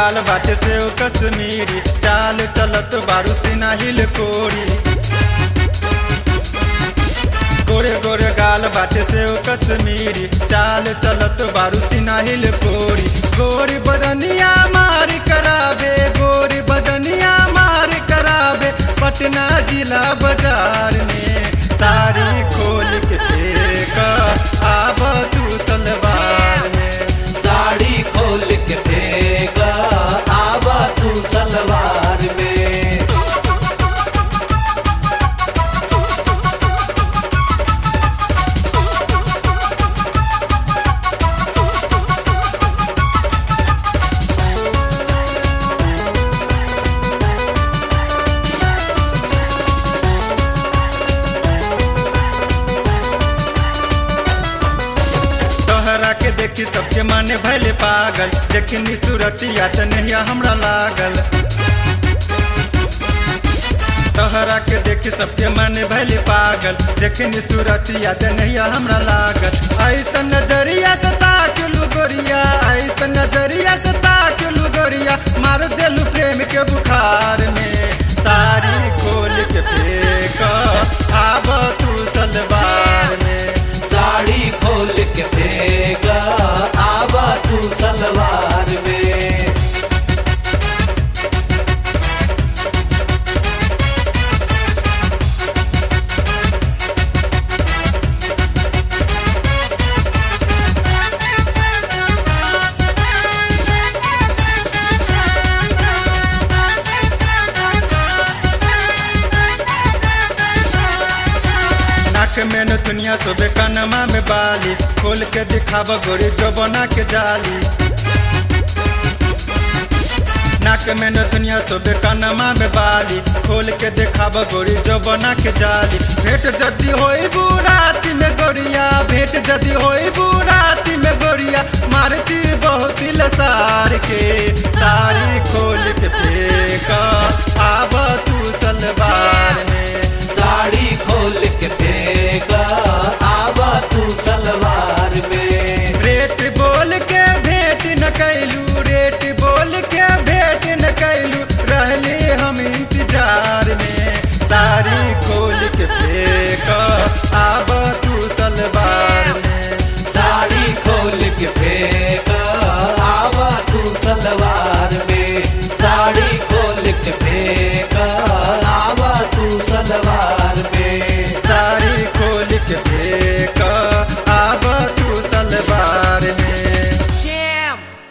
गाल बाटे से ओ कश्मीरी चाल चलत बारू सिना हिल कोरी गोरे गोरे गाल बाटे से ओ कश्मीरी चाल चलत बारू सिना हिल कोरी गोरी बदनिया मार कराबे गोरी बदनिया मार कराबे पटना जिला बाजार में साड़ी खोल के फेंक आब तू सलवार में साड़ी खोल के फेंका आवा तू सलवार में तोहरा के देखी सबके माने भले पागल देखनी सूरतिया त नहिया हमरा लागल तोहरा के देखी सबके माने भले पागल देखनी सूरतिया त नहिया हमरा लागल ऐसा नजरिया से ताकलू गोरिया ऐसा नजरिया से ताकलू गोरिया मार देलू प्रेम के बुखार में साड़ी खोल के फेंक आब तू सलवार में साड़ी खोल के फेंका आवा तू सलवार में नाक में न दुनिया सोबे कनमा में बाली खोल के दिखाव गोरी जो बना के जाली नाक में न दुनिया सोबे कनमा में बाली खोल के दिखाव गोरी जो बना के जाली भेंट जदी होई बुराती में गोरिया भेंट जदी होई बुराती में गोरिया मारती बहुत लसार के सारी